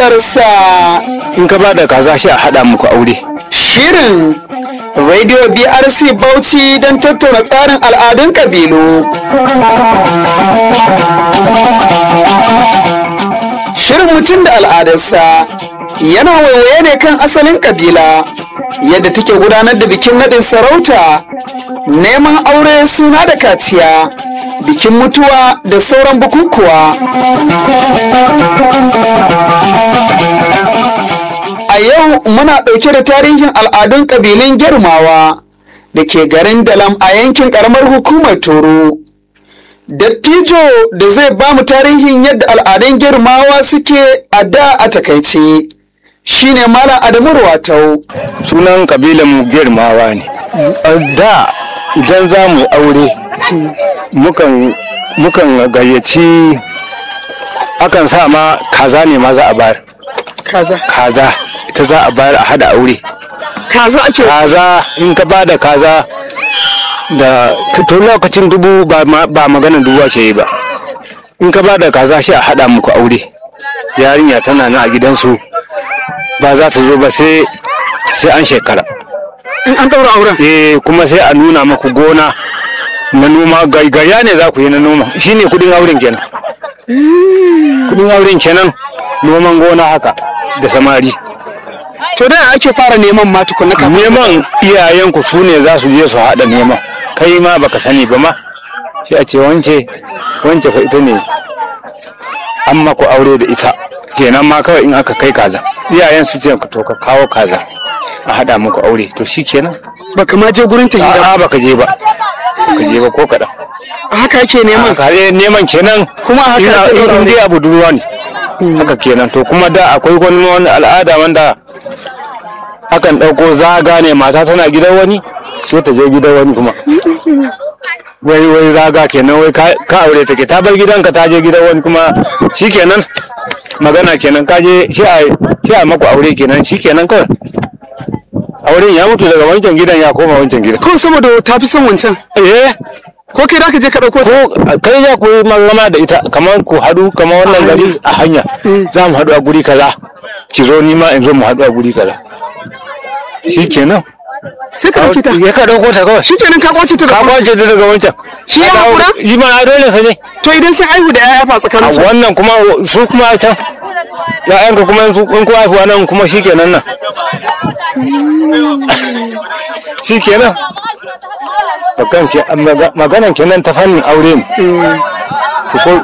al'adarsa in ka bada kaza shi a haɗa muku aure shirin radio brc bauchi don tattauna tsarin al'adun ƙabilu shirin mutum da al'adarsa yana waiwaye ne kan asalin ƙabila yadda take gudanar da bikin naɗin sarauta neman aure suna da kaciya bikin mutuwa da sauran bukukuwa a yau muna ɗauke da tarihin al'adun ƙabilun girmawa da ke garin dalam a yankin ƙaramar hukumar toro dattijo da zai ba mu tarihin yadda al'adun girmawa suke a da a takaice shine malam adamu ruwatau sunan kabilan mu girmawa ne da idan za mu aure mukan mukan gayyaci akan sa ma kaza ne ma za a bayar kaza kaza ita za a bayar a hada aure kaza ake kaza in ka ba da kaza da to lokacin dubu ba ma- ba maganar dubu ake yi ba in ka ba da kaza shi a hada muku aure yarinya tana nan a gidansu ba za ta zo ba sai sai an shekara in an ɗaura auren eh kuma sai a nuna maku gona na noma gaigaya ne za ku yi na noma shine kudin auren kenan kudin auren kenan noman gona haka da samari to da ake fara neman ma tukunna kafin neman iyayenku su ne za su je su haɗa neman kai ma baka sani ba ma shi a ce wance wance fa ita ne an maku aure da ita kenan ma kawai in aka kai kaza iyayen su ce to ka kawo kaza a haɗa muku aure to shi kenan baka ma je gurin ta gida a'a baka je ba baka je ba ko kaɗan haka ake neman kare neman kenan Kuma a haka ina ake ɗaura in dai abu duruwa ne haka kenan to kuma da akwai wani wani al'ada wanda akan ɗauko zaga ne mata tana gidan wani sai ta je gidan wani kuma wai wai zaga kenan wai ka ka aure take ta bar gidanka ta je gidan wani kuma shikenan magana kenan ka je shi a shi a maku aure kenan shikenan kawai auren ya mutu daga wancan gidan ya koma wancan gidan kawai saboda ta fi son wancan eh ko kai da ka je ka ɗauko ta ko kai za ku yi magana da ita kamar ku haɗu kamar wannan gari a hanya za mu haɗu a guri kaza ki zo ni ma in zo mu haɗu a guri kaza shi kenan sai ka ɗauki ta ya ka ɗauko ta kawai shi kenan ka kwace ta da ka kuma kwace ta daga wancan Shi ya Ka dawo- haƙura? yi ma a dole sa ne to idan sun aihu da yaya fa a tsakanin su wannan kuma su kuma a can ya'yanka kuma in su- in ku haifuwa nan kuma shi kenan nan shi kenan Bakan ke- maga- maganan kenan ta fannin aure ne Ku ko-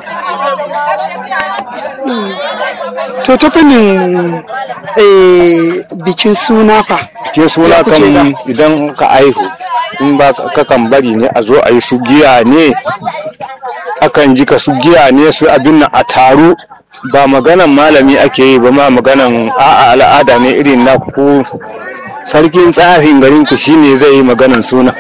to ta fannin eh, bikin suna fa ke suna Ya kuke kan da? idan ka aihu in ba ka kan bari ne a zo a yi su giya ne akan ji ka su giya ne su abin nan a taru ba maganan malami ake yi ba ma maganan a'a al'ada ne irin na ku sarkin tsafin garin ku shine zai yi maganan suna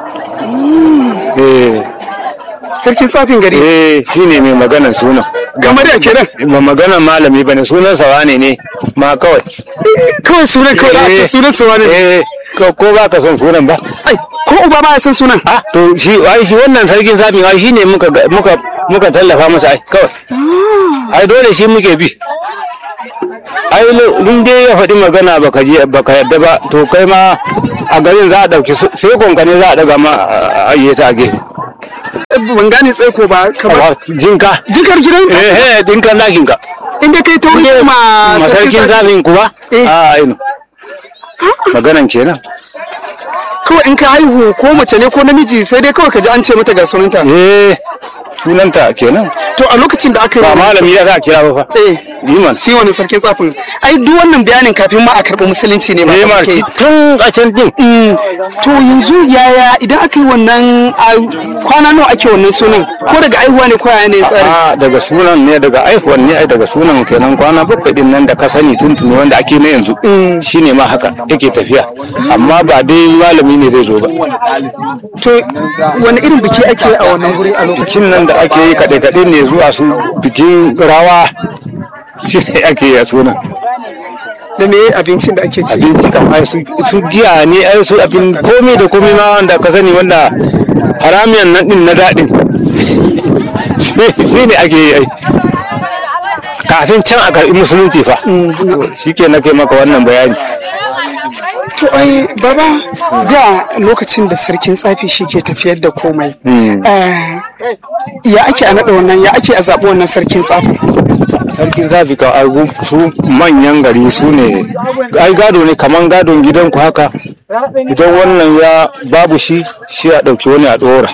eh sarkin tsafin gari eh shine mai maganan suna game da kenan ba maganan malami bane sunan sa wane ne ma kawai kawai sunan kawai da a ce Eh, sunan su wani eh ko ko ba ka son sunan ba ai ko uba ba ya san sunan Ah, to shi ai shi wannan sarkin safin ai shine muka ga- muka muka tallafa masa ai kawai. Ai dole shi muke bi. Ai lo- in dai ya faɗi magana baka je baka yadda ba to kai ma a garin za a ɗauki su- sai gonka ne za a ɗaga ma a ayyata a gefe. ban gane tsaiko ba kamar Awa, Jinka. jikar gidan Eh eh dinka lakin ka. inda kai ta wuce ma Masarkin safin kuwa? Eh. A ai no. Maganan kenan. kawai in ka haihu ko mace ne ko namiji sai dai kawai ka ji an ce mata ga sunanta Eh sunanta kenan. to a lokacin da aka yi Ba wannan- malami ya za a kira ba fa. eh Liman. shi wani sarkin tsafin ai duk wannan bayanin kafin ma a karɓi musulunci ne ba Eh ma ake yi. tun a can din. Mm, to yanzu yaya idan aka yi wannan a kwana nawa ake wannan sunan ko daga aihuwa ne ko yaya ne tsari a daga sunan ne daga aihuwan ne ai daga sunan kenan kwana bakwai din nan da ka sani tuntuni wanda ake na yanzu shine ma haka yake tafiya amma ba dai malami ne zai zo ba to wani irin biki ake a wannan guri a lokacin bikin nan da ake yi kaɗe-kaɗe ne zuwa su bikin rawa shi ne ake yi a sunan da me abincin da ake ci abinci kan ai su su giya ne ai su abin komai da komai ma wanda ka sani wanda haramiyan nan din na daɗin shi ne ake yi ai kafin can a karɓi musulunci fa shi ke nake maka wannan bayani To ai baba da lokacin da sarkin tsafi shi ke tafiyar da komai. eh, Ya ake a naɗa wannan ya ake a zaɓi wannan sarkin tsafi. sarkin zafi ka argu su manyan gari su ne ai gado ne kaman gadon gidanku haka idan wannan ya babu shi shi a ɗauki wani a ɗora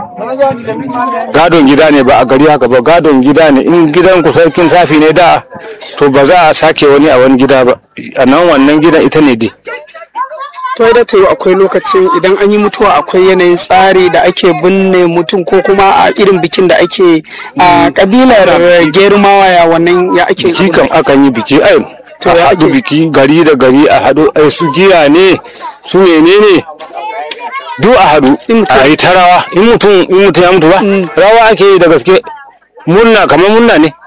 gadon gida ne ba a gari haka ba gadon gida ne in gidanku sarkin safi ne da to ba za a sake wani a wani gida ba a nan wannan gidan ita ne dai To ai da ta yi akwai lokacin idan an yi mutuwa akwai yanayin tsari da ake binne mutum ko kuma a irin bikin da ake a kabilar gerumawa ya wannan ya ake biki kam akan yi biki ai To a ya haɗu ake? biki gari da gari a haɗu ai su giya ne su menene duk a haɗu In mutum- a yi ta rawa in mutum in mutum ya mutu ba rawa ake yi da gaske murna kamar murna ne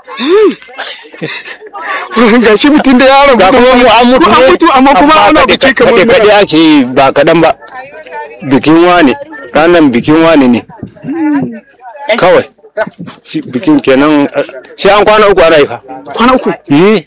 ga shi mutum da ya rabu ga kuma mu an mutu an ne mutu amma kuma ana biki kamar kaɗe kaɗe ake yi ba kaɗan ba bikin wane ranar bikin wane ne kawai shi bikin kenan eh, shi an kwana uku ana yi fa kwana uku. yi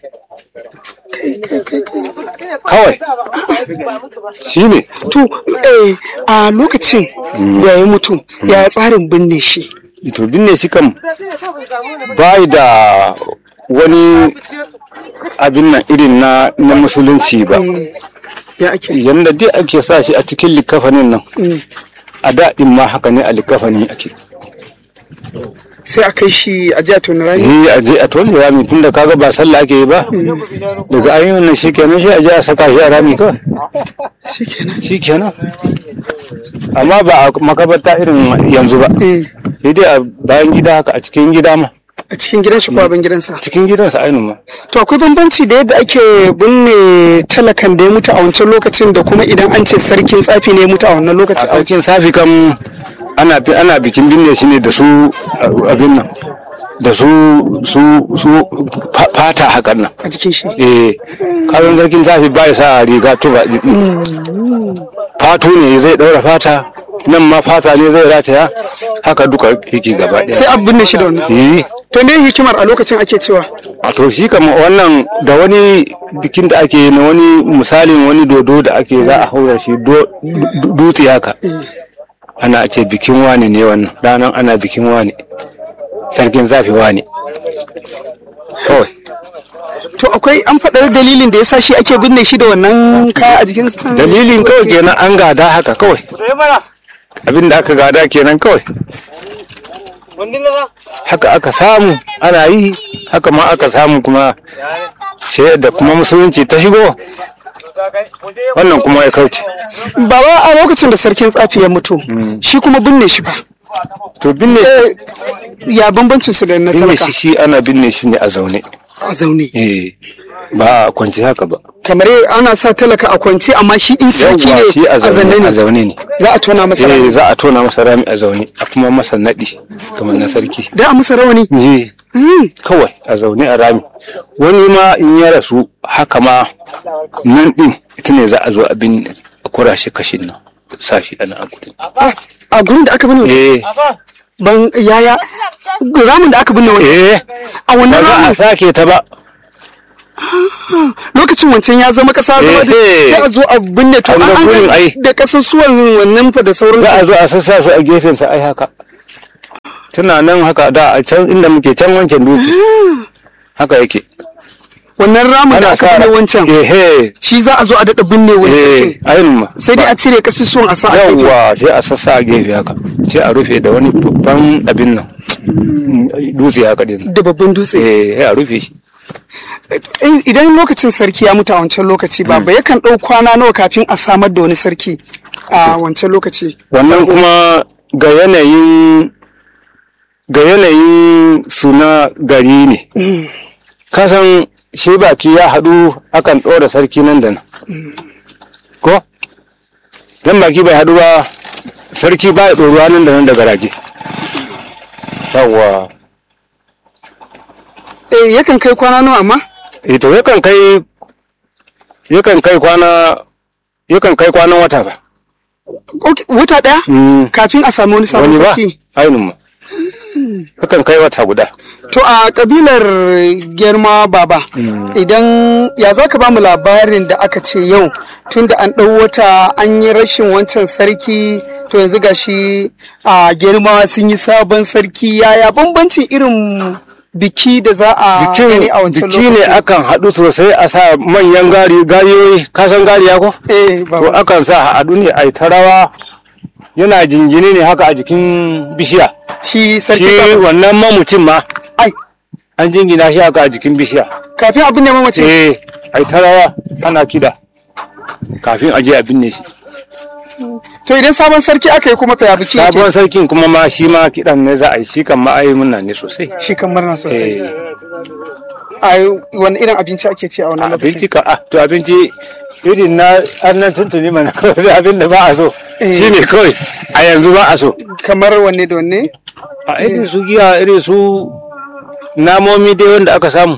kawai shi ne To eh, a lokacin da ya mutu ya tsarin binne shi. to binne shi kam bai da wani abin nan irin na na musulunci ba Ya ake. yanda dai ake sa shi a cikin likafanin nan a daɗin ma haka ne a likafani ake Sai a kai shi a jiya tuni rami. yi a je a tole rami tunda kaga ba sallah ake yi ba daga ayyukan nan shikenan shi a je a saka shi a rami kawai Shikenan. shikenan amma ba a makabarta irin yanzu ba Eh, sai dai a bayan gida haka a cikin gida ma a cikin gidan shi ko abin gidansa. cikin gidansa ainihin ma To akwai bambanci da yadda ake binne talakan da ya mutu a wancan lokacin da kuma idan an ce sarkin tsafi ne ya mutu a wannan a lokacin. sarkin safi kam ana bi- ana bikin binne shi ne da su uh, abin nan da su su su fa- fata hakan nan A jikin shi. eh kazan sarkin safi ba ya sa riga tuba fatu ne zai daura fata nan ma fata ne zai rataya haka duka yake gaba Sai daya a binne shi da wannan. eh To me hikimar a lokacin ake cewa? a to shi kama wannan da wani bikin da ake na wani misalin wani dodo da ake za a haura shi do- du- dutse haka ana ce bikin wane ne wannan ranar ana bikin wane sarkin zafi wane kawai To akwai an faɗa dalilin da ya sa shi ake binne shi da wannan kaya a jikinsa? dalilin kawai kenan an gada haka kawai abin da aka gada kenan kawai haka aka samu ana yi haka ma aka samu kuma sai da kuma musulunci ta shigo wannan kuma ya kauce Baba a lokacin da sarkin tsafi ya mutu, shi kuma binne shi ba. to binne Ya bambancin su da na binne talaka shi shi ana binne shi ne a zaune a zaune. eh ba a kwanci haka ba Kamar ana sa talaka a kwance amma shi in sarki yawwa ne shi a a zanne zaune a ne. zaune ne Za a tona masa eh rami. za a tona masa rami a zaune a kuma masa nadi kamar na sarki Da a masa rawani. eh Hmm. kawai a zaune a rami wani ma in ya rasu haka ma nan din ita ne za a zo abin a kurashe kashin nan sa shi ana a gudun Ah, A gurin da aka binne mutum. eh ban yaya ramin da aka binne wani. eh A ba wannan za a ramin sake ta ba lokacin wancan ya zama kasa zama da Eh, sai a zo a binne to An ga an gurin ga ai. da kasusuwan wannan fa da sauransu. za a zo a sassa su a gefensa ai haka tana nan haka da a can inda muke can wancan dutse haka yake wannan ramin da aka binne wancan ehe shi za a zo a daɗa binne wani eh sarkin. ayin ma sai dai a cire kasusuwan a sa a gefe. yawwa sai a sassa a gefe haka sai a rufe da wani babban abin nan dutse haka din da babban dutse eh sai a rufe shi In- idan lokacin sarki ya mutu a wancan lokaci ba ba yakan ɗau kwana nawa kafin a samar da wani sarki a wancan lokaci wannan kuma ga yanayin ga yanayin suna gari ne kasan shi baki ya haɗu akan ɗora sarki nan da nan ko dan baki bai haɗu ba sarki ba ya ɗoruwa nan da nan da garaje yawwa eh yakan kai kwana nawa amma eh to yakan kai yakan kai kwana yakan kai kwanan wata ba Ok, wata ɗaya Mm. kafin a samu wani sabon wani ba sarki ainihin ma kakan kai wata guda To a kabilar girma baba idan ya za ka ba mu labarin da aka ce yau tun da an ɗau wata an yi rashin wancan sarki to yanzu gashi a girma sun yi sabon sarki yaya bambancin irin biki da za a gani a wancan biki ne akan haɗu sosai a sa manyan gari gariyoyi kasan gariya ko Eh, to baba. akan sa haɗu ne a yi ta rawa yana jingine ne haka a jikin bishiya shi sarki shi kafin- wannan mamucin ma ai an jingina shi haka a jikin bishiya kafin abin da mamace eh a yi ta rawa ana kida kafin a je a binne shi to idan sabon sarki aka yi kuma fa ya biki yake? sabon sarkin kuma ma shi ma kiɗan ne za a yi shi kan ma a yi murna ne sosai shi kan murna sosai Eh, ai wani irin abinci ake ci a wannan lokacin abinci ka ah to abinci irin na annan tuntuni mana kawai abin da ba a so Eh. shi ne kawai a yanzu ba a so kamar wanne da wanne a irin su giya irin su namomi dai wanda aka samu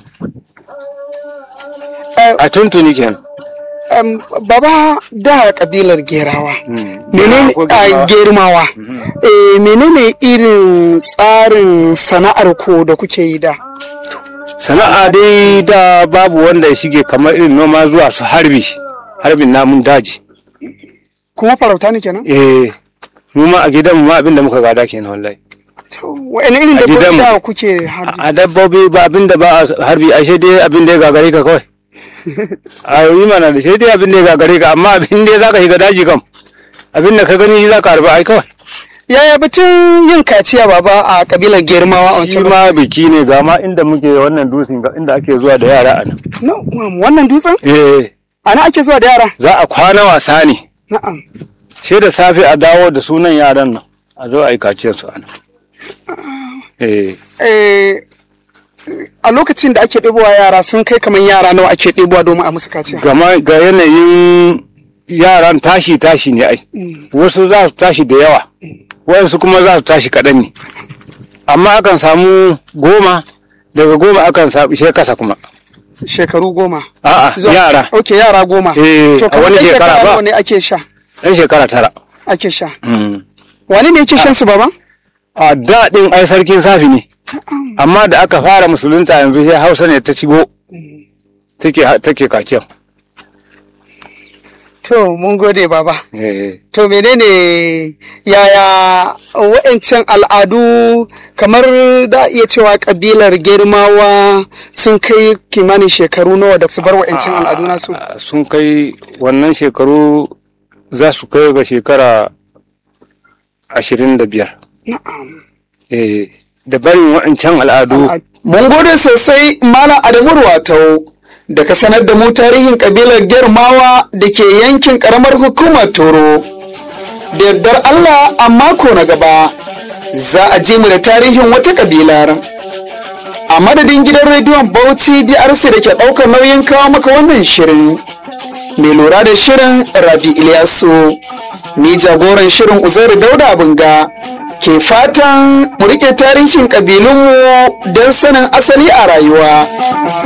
Eh, a tuntuni kenan Um, baba da kabilar gerawa menene ko a Gerawa. germawa eh, menene irin tsarin sana'ar ku da kuke yi da sana'a dai da babu wanda ya shige kamar irin noma zuwa su harbi harbin namun daji kuma farauta ne kenan eh mu ma a gidan mu ma abin da muka gada kenan wallahi wa'ina irin A dabbobi gidanmu. da kuke harbi a dabbobi ba abin da ba a harbi a sai dai abin da ya gagare ka kawai a yi mana da sai dai abin da ya gagare ka amma abin da za ka shiga daji kam abin da ka gani shi za ka harbi ai kawai yaya batun yin kaciya baba a kabilar germawa a shi wancan ma biki ne ga ma inda muke wannan dutsen ga inda ake zuwa da yara a nan No, um, wannan dutsen eh ana ake zuwa da yara za a kwana wasa ne na'am sai da safe a dawo da sunan yaran nan a zo a yi kaciyar su a nan eh eh, a lokacin da ake ɗebowa yara sun kai kamar yara nawa ake ɗebowa domin a musu kaciya gama ga yanayin yaran tashi tashi ne ai wasu za su tashi da yawa wayansu kuma za su tashi kaɗan ne amma akan samu goma daga goma akan samu sai kasa kuma shekaru goma a'a Zuwa- yara ok yara goma Eh, to a kamar wani ɗan shekara ba. nawa ne ake sha ɗan shekara tara ake sha Mm. wani ne yake shan su baba a daɗin ai sarkin safi ne amma da aka fara musulunta yanzu sai hausa ne ta cigo take take kaciyan to mun gode baba Eh, to menene yaya wa'ancan al'adu kamar da iya cewa kabilar girmawa sun kai kimanin shekaru nawa da su bar wa'ancan al'adu nasu a- sun kai wannan shekaru za su kai ga shekara ashirin da biyar Eh, da barin waɗancan al'adu Mun gode sosai Malam Adamu Ruwatau da ka sanar da mu tarihin kabilar Germawa da ke yankin karamar hukumar Toro. Da yardar Allah a mako na gaba za a ji mu da tarihin wata kabilar. A madadin gidan rediyon Bauchi DRC da ke ɗaukar nauyin kawo maka wannan shirin. Mai lura da shirin Rabi Ilyasu, ni jagoran shirin Uzairu Dauda Bunga. ke fatan mu rike tarihin ƙabilunmu don sanin asali a rayuwa.